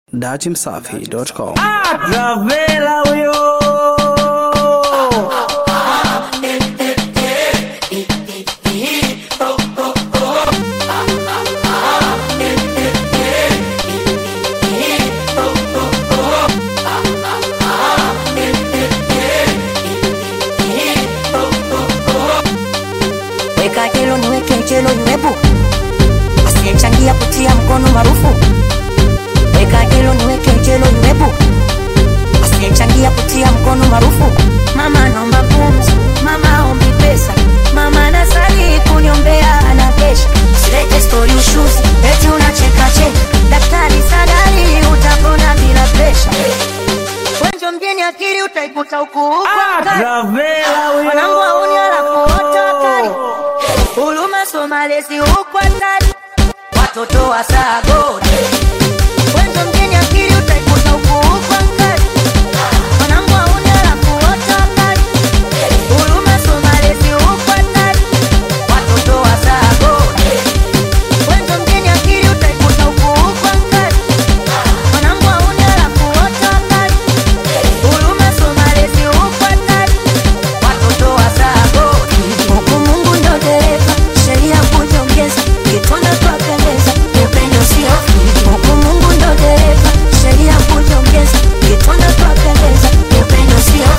datimsafi.com. Gavela huyo weka jelo niweke jelo iwepo asiyechangia kutia mkono marufu weka jelo niweke jelo iwepo asiyechangia kutia mkono marufu mama naomba pumzi mama ombi pesa mama nasali kuniombea anakesha silete stori ushuzi eti unacheka cheka daktari sadari utapona bila presha wenjo mjeni akili utaikuta huku huko kati. Gavela huyo Wanangu wauni wanakuota kali Huruma Somalezi huko hatari Watoto wa Sagodi Wenzo mjini akili utaikuta huku huko kali Wanangu wauni wanakuota kali Huruma Somalezi huko hatari Watoto wa Sagodi Wenzo mjini akili utaikuta huku huko kali Wanangu wauni wanakuota kali Huruma Somalezi huko hatari watoto wa Sagodi. Huku Mungu ndo dereva, sheria kujongeza, kitwana twapendeza, upendo sio huku Mungu ndo dereva, sheria kujongeza, kitwana twapendeza, upendo sio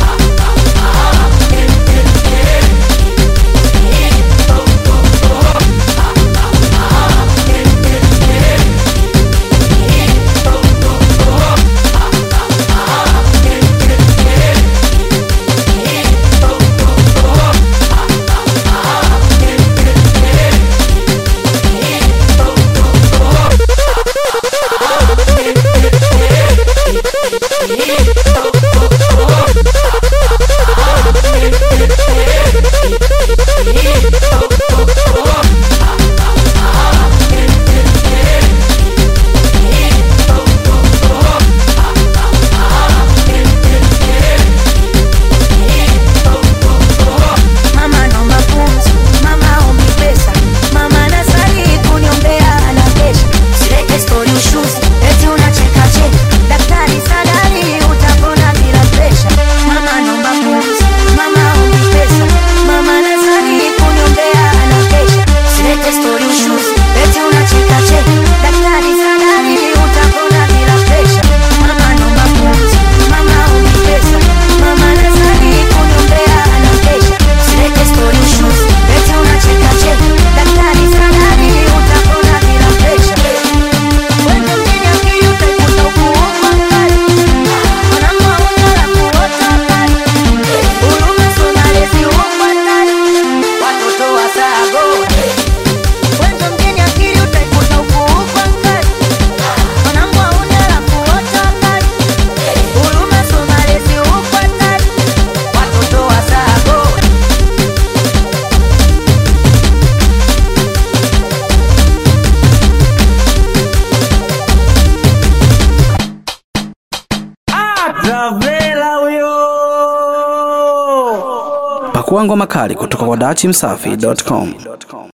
Mama naomba pumzi, mama ombi pesa, mama nasali kuniombea anakesha. Silete stori ushuzi, eti unacheka cheka, daktari sadari utapona bila presha. Mama naomba pumzi, mama ombi pesa, mama nasali kuniombea anakesha. Silete stori ushuzi, eti unacheka cheka, daktari sadari utapona bila presha. Mama naomba pumzi, mama ombi pesa, mama nasali kuniombea anakesha. Silete stori ushuzi, eti unacheka cheka, daktari sadari utapona bila presha. Wende mjini akili utaikuta huku huko kali. Wanangu hauna la kuota kali. Huruma Somalezi huko hatari. Watoto wa Sagodi. Wende mjini akili utaikuta huku huko kali. Wanangu hauna la kuota kali. Huruma Somalezi huko hatari. Watoto wa Sagodi. Gavela huyo Pakua ngoma kali kutoka kwa datimsafi.com.